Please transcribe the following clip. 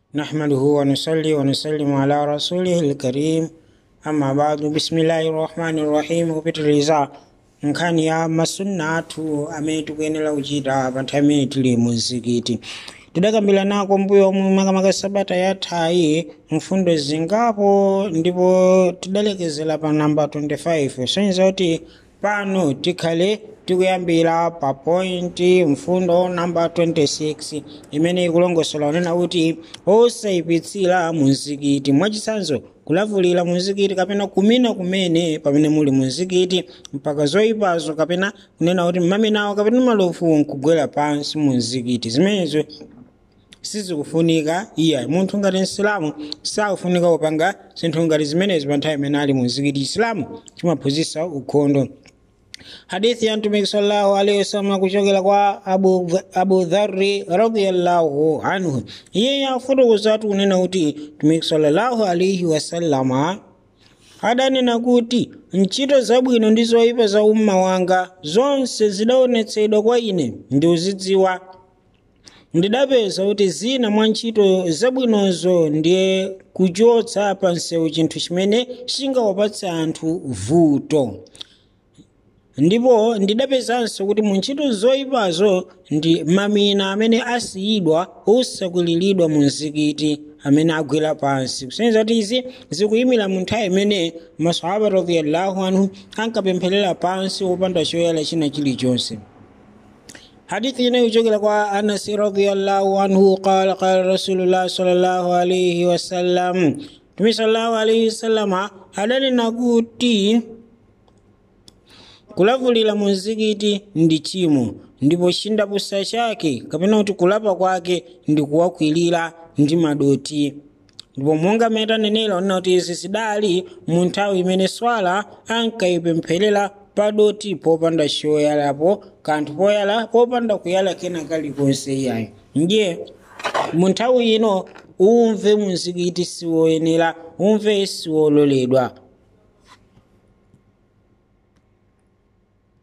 نحمده ونصلي ونسلم على رسوله الكريم أما بعد بسم الله الرحمن الرحيم kupitiliza nkhani ya masunna athu amene tikuyenera kuchita pa nthawi imene tili mu mzikiti tidakambira nako mbuyo omwe makamaka sabata yathayi mfundo zingapo ndipo tidalekezera pa namba 25 soneza kuti pano tikhale tikuyambira pa point mfundo namba 26 imene ikulongosola kunena kuti osayipitsira muzikiti mwachitsanzo kulavulira muzikiti kapena kumina kumene pamene muli muzikiti mpaka zoyipazo kapena kunena kuti mmaminawo kapena malofu nkugwera pansi muzikiti zimenezo sizikufunika iya munthu ngati msilamu sakufunika kupanga zinthu ngati zimenezi pa nthawi imene ali muzikiti chisilamu chimaphunzitsa ukhondo hadithi ya mtumiki sallallahu alaihi wasallam kuchokera kwa abu, abu dharri radhiyallahu anhu iye yafotokoza kunena kuti mtumiki sallallahu alaihi wasallama adanena kuti ntchito zabwino ndi zoyipa za umma wanga zonse zidaonetsedwa kwa ine ndi uzidziwa ndidapeza kuti zina mwa ntchito zabwinozo ndiye kuchotsa pa msewu chinthu chimene chingawapatsa anthu vuto ndipo ndidapezanso kuti mu ntchito zoyipazo ndi mamina amene asiyidwa osakwiliridwa mu mzikiti amene agwera pansi kusonyeza kuti izi zikuyimira mu nthawi imene masahaba radhiyallahu anhu ankapempherera pansi wopanda choyala china chilichonse hadithi inayo kuchokera kwa anasi radhiyallahu anhu qala qala rasulullah sallallahu alaihi wasallam tumi sallallahu alaihi wasallama adanena kuti kulavulira mu mzikiti ndi chimo ndipo chindapusa chake kapena kuti kulapa kwake ndi kuwakwirira ndi madoti ndipo monga mmene tanenera onena kuti izi zidali mu nthawi imene swala ankayipempherera padoti popanda choyalapo kanthu poyala popanda kuyala kena kalikonse iyayo ndiye mu nthawi ino umve muzikiti siwoyenera umve siwololedwa